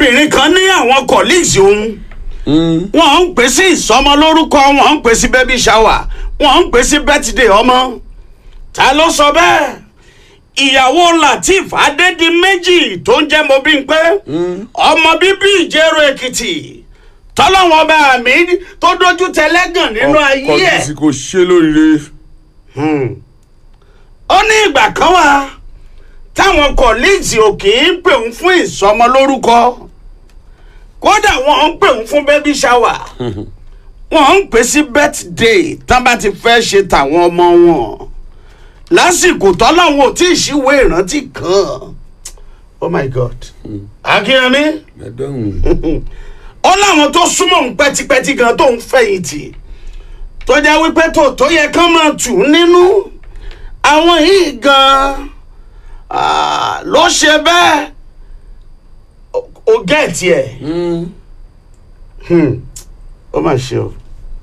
obìnrin kan ní àwọn colleagues òun wọ́n ń pè sí ìsọmọlórúkọ wọ́n ń pè sí baby shower wọ́n ń pè sí birthday ọmọ ta ló sọ bẹ́ẹ̀ ìyàwó lateef adédìméjì tó ń jẹ́ Mobímpé ọmọ bíbí ìjẹ̀rọ èkìtì tọ́lọ́wọ́n bá mi tó dojú tẹlẹ́gàn nínú ayé ọkọ ẹ̀ tí kò ṣe lóríire ó ní ìgbà kan wà táwọn colleagues ò kì í pè ń fún ìsọmọlórúkọ kódà wọn ń pè ń fún baby shower wọn ń pè sí birthday tán bá ti fẹ́ ṣe tàwọn ọmọ wọn lásìkò tọ́lọ́wọ́n ò tí ì ṣíwé ìrántí kan oh my god akínyẹmí ẹdọ̀hún ó láwọn tó súnmọ́ òun pẹ́tipẹ́ti gan tó ń fẹ̀yìntì tó jẹ́ wípé tó tó yẹ kán máa tù ú nínú àwọn yìí gan ah, ló ṣe bẹ́ẹ̀ Ó- ó gẹ̀ẹ́tì ẹ̀ Hmm. ó mà ṣe o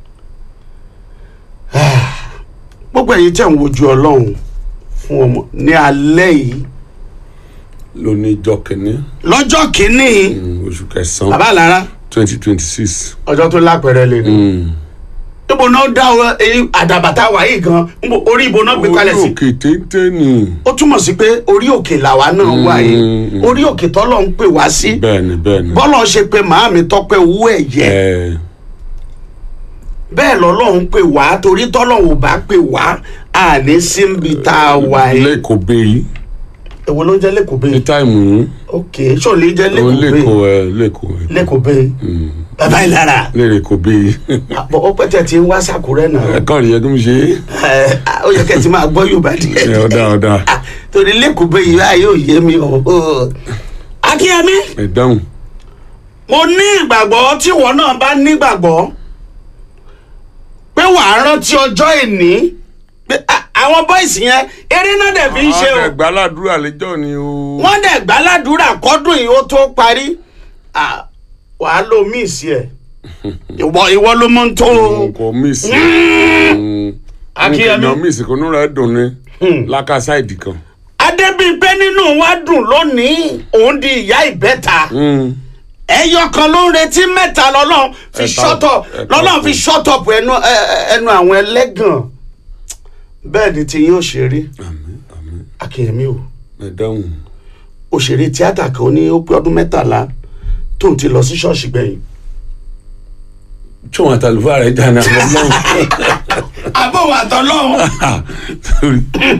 Ah, gbogbo ẹ̀yin tẹ̀ ń wojú ọlọ́run fún ọmọ ní alẹ́ yìí lónìí ìjọ kìíní lọ́jọ́ kìíní mm, oṣù kẹsàn-án bàbá lára twenty twenty six ọjọ́ tó lápẹ̀rẹ̀ lè ní. ibo náà dá ọ èyí àdàbàtà wà yìí gan níbo orí ibo náà gbé kalẹ̀ orí sí. òkè téńté ni ó túmọ̀ sí pé orí òkè làwa náà wà yìí Mm. orí òkè tọ́lọ̀ ń pè wá sí bẹ́ẹ̀ni bẹ́ẹ̀ni bọ́lọ̀ ṣe pé màámi tọ́pẹ́ owó ẹ̀yẹ ẹ bẹ́ẹ̀ lọ́lọ́run ń pè wá torí tọ́lọ̀ ò bá pè wá àní síbi tá a wà yìí. lẹ́kọ̀ọ́ bẹ́ẹ̀ èwo ló ń jẹ́ lẹ́kọ̀ọ́ ní bẹ́ẹ̀ táìmù yìí ok ṣó lè jẹ́ ó lẹ́kọ̀ọ́ bẹ́ẹ̀ lẹ́kọ̀ọ́ ẹ lẹ́kọ̀ọ́ ẹ lẹ́kọ̀ọ́ bẹ́ẹ̀ bàbá ìlara lẹ́rẹ̀kọ̀ bẹ́ẹ̀ àpò ọpẹ tẹ ti ń wá sàkúrẹ́ náà ẹ̀kọ́ rẹ̀ yẹ kí n ṣe ẹ ó yẹ kẹ́ ti máa gbọ́ Yorùbá díẹ̀ é ọ̀dà ọ̀dà Ah, torí lẹ́kọ̀ọ́ bẹ́ẹ̀ yìí báyìí ò yé mi o. o. akínyẹmí ẹ̀dáhùn mo ní ìgbàgbọ́ tí ìwọ náà bá nígbàgbọ́ pé wàá rántí ọjọ́ ìní pé ah, àwọn bọ́ìsì yẹn eré náà dẹ̀ fi ń ṣe o ẹgbẹ́ aládùúrà lẹ́jọ́ ni o wọ́n dẹ̀ gbàládùúrà kọ́dún yìí ó tó parí Ah, wàá lo míìsì ẹ̀ ìwọ ìwọ ló mọ̀ ń tó o. kò míìsì Akínyẹmí. nǹkan míìsì kò núra dùn ní lákàsáìdì kan adébíyìnpé nínú wa dùn lónìí òun di ìyá ìbẹ́ta ẹyọ kan ló ń retí mẹ́ta lọ́lọ́run fi Ẹ̀ta- ṣọ́tọ̀ ẹ̀ta lọ́lọ́run fi ọ̀pọ̀. ṣọ́tọ̀pù ẹnu ẹ- ẹ- ẹnu àwọn ẹlẹ́gàn bẹ́ẹ̀ ni tí yín òṣèré àmín àmín akínyẹmí o ẹ̀dáhùn òṣèré tíátà kan ní ó pé ọdún mẹ́tàlá tóun ti lọ sí ṣọ́ọ̀ṣì gbẹ̀yìn. tí wọn àtàlùfáà rẹ̀ jà náà lọ́wọ́ àbọ̀wọ̀ àtọ́lọ́hún. torí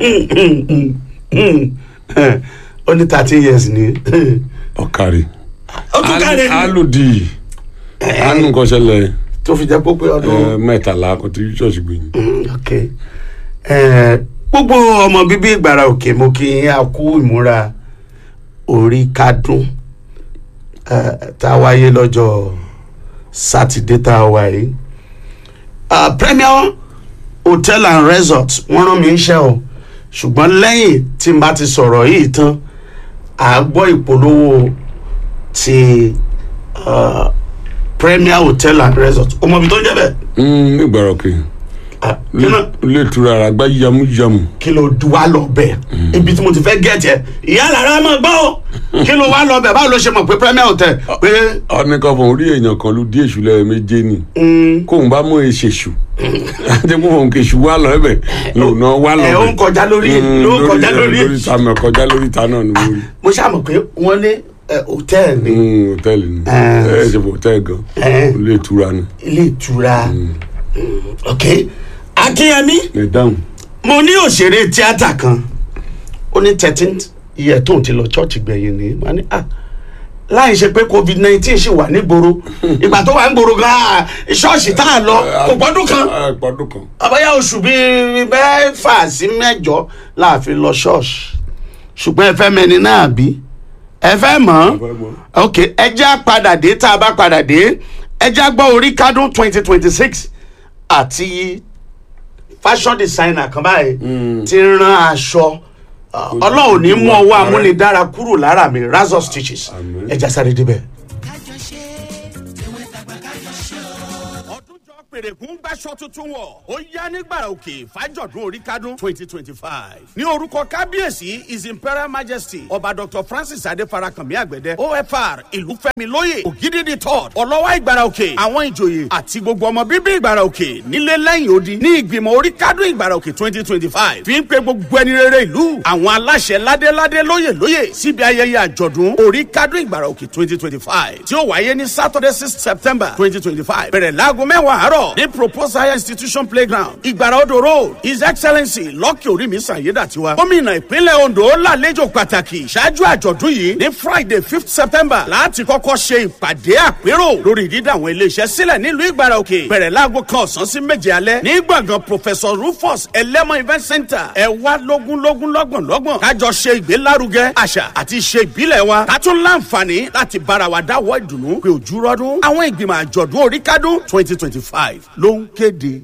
ó ní thirteen years ni ọ̀kàrí ó tún káre ní alòdì àánú kan ṣẹlẹ̀ tó fi jẹ́ pé ó pé ọdún. ẹ, mẹ́tàlá kò tí ṣọ́ọ̀ṣì gbìyànjú. Mm, ok Eh, gbogbo ọmọ bíbí ìgbàrà òkè mo kí yín a kú ìmúra orí kádùn eh, tá a wáyé lọ́jọ́ sátidé tá a wà yìí Ah, Premier Hotel and Resort wọ́n rán mi iṣẹ́ o ṣùgbọ́n lẹ́yìn tí n bá ti sọ̀rọ̀ yìí tán à á gbọ́ ìpolówó ti ah, Premier Hotel and Resort ọmọ ibi tó ń jẹ́ bẹ́ẹ̀ nígbàrọ̀ kì Ah, kí náà ilé ìtura ara gbá yamuyamu kí ló du wá lọ bẹ ibi tí mo ti fẹ́ gẹ̀ẹ́tì ẹ̀ ìyá lára máa gbọ́ o kí ló wá lọ bẹ báwo ló ṣe mọ̀ pé premier hotel pé ọ̀nìkan fún orí èèyàn kan ló dí èṣù lẹ́ẹ̀méje ni mm, kóun bá mú èṣèṣù àti kó fún kèṣù wá lọ ẹbẹ lòun wá lọ ẹ bẹ ó ń kọjá lórí ló ń kọjá lórí lórí ta mẹ kọjá lórí ta náà ni mo rí mo ṣàmọ̀ pé wọ́n ní ẹ, hotel ní Mm, hòtẹ́ẹ̀lì ni Eh. ẹ ṣe fún hòtẹ́ẹ̀lì gan Eh. ilé ìtura ni ilé ìtura Mm, ok akínyẹmí ẹ dáhùn mo ní òṣèré tíátà kan ó ní thirteen year tóun ti lọ church gbẹ̀yìn ní wọ́n ní ah láì ṣe pé covid nineteen ṣì wà nígboro ìgbà tó wà nígboro gan-an ṣọ́ọ̀ṣì tá a lọ kò gbọ́dún kan ẹ pọdún kan àbáyá oṣù bíi mẹ́fà sí mẹ́jọ la fi lọ ṣọ́ọ̀ṣì ṣùgbọ́n ẹ fẹ́ mẹ́ni náà bí ẹ fẹ́ mọ̀ ọ́ ok ẹ já padà dé tá a bá padà dé ẹ já gbọ́ orí kádùn twenty twenty six àti fashion designer kan báyìí ti rán aṣọ ọlọ́run ní mú ọwọ́ amúnidára kúrò lára mi razor stitches Àmín. ẹ já sáré débẹ̀. kájọ ṣe tẹwẹ́ tàgbà kájọ ṣe o. ọdún jọ pèrèkún gbaṣọ tuntun wọ̀ ó yá nígbàrà òkè fàjọ̀dún oríkádún twenty twenty five ní orúkọ kábíyèsí his imperial majesty ọba dr francis adéfarakànmí àgbẹ̀dẹ ofr ìlúfẹ́mi lóye ògidìdì third ọlọ́wà ìgbàrà òkè àwọn ìjòyè àti gbogbo ọmọ bíbí ìgbàrà òkè nílé lẹ́yìn odi ní ìgbìmọ̀ oríkádún ìgbàrà òkè twenty twenty five fi ń pe gbogbo ẹni rere ìlú àwọn aláṣẹ ládéládé lóyè lóyè síbi ayẹyẹ àjọ̀dún oríkádún ìgbàrà òkè twenty twenty five tí ó wáyé ní saturday six september twenty twenty five bẹ̀rẹ̀ láago mẹ́wàá àárọ̀ ní proposed higher institution playground ìgbàrà odò road his excellency lọ́kì orími sàyédàtiwa gómìnà ìpínlẹ̀ ondo lálejò pàtàkì ṣáájú àjọ̀dún yìí ní friday fifth september láti kọ́kọ́ ṣe ìpàdé àpérò lórí dídá àwọn iléeṣẹ́ sílẹ̀ nílùú ìgbàrà òkè bẹ̀rẹ̀ láago kan ọ̀sán sí méje alẹ́ ní gbọ̀ngàn professor rufus ẹlẹ́mọ̀ event center ẹ wá lógún lógún lọ́gbọ̀n lọ́gbọ̀n kájọ ṣe ìgbélárugẹ àṣà àti ìṣe ìbílẹ̀ wa ká tún láǹfààní láti bára wa dáwọ́ ìdùnnú pé ojú rọ́dún àwọn ìgbìmọ̀ àjọ̀dún oríkádún twenty twenty five ló ń kéde.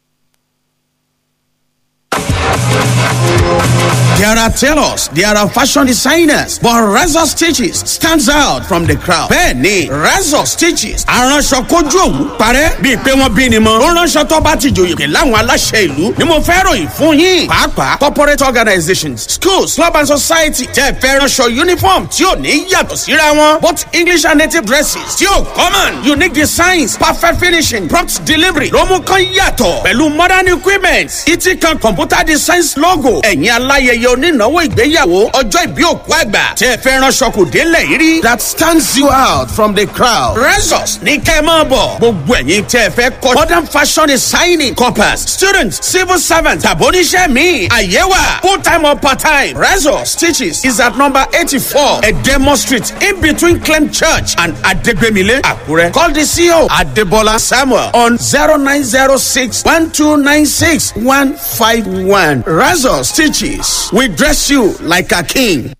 There are tailors, there are fashion designers, but Razor Stitches stands out from the crowd. Bẹ́ẹ̀ni, Razor Stitches aránṣọ kojú òwú parẹ́ bíi pé wọ́n bí ni mọ́. Ó ránṣọ tó bá ti jòyè láwọn aláṣẹ ìlú ni mo fẹ́ ròyìn fún yín. Pàápàá corporate organizations, schools, club and society tẹ́ fẹ́ ránṣọ uniform tí ò ní yàtọ̀ síra wọn. Both English and native dresses tí ò common, unique designs, perfect finishing, prompt delivery ló mú kán yàtọ̀ pẹ̀lú modern equipment. Ìtì kan computer designs logo. Ẹ̀yin aláyẹyẹ onínáwó ìgbéyàwó ọjọ́ ìbí òkú àgbà tẹ́ ẹ fẹ́ ránṣọ kò délẹ̀ yìí rí. that stands you out from the crowd. Resus ní kẹ́ ẹ máa bọ̀. gbogbo ẹ̀yin tẹ́ ẹ fẹ́ kọ́ modern fashion designing corpus students civil servants tàbóníṣẹ́ mi àyẹ̀wà full time or part time. Resus stitches is at number eighty-four Edemo street in between Clem church and Adegbemile Akure. Call the CEO Adebola Samuel on zero nine zero six one two nine six one five one. Resus stitches we dress you like a king.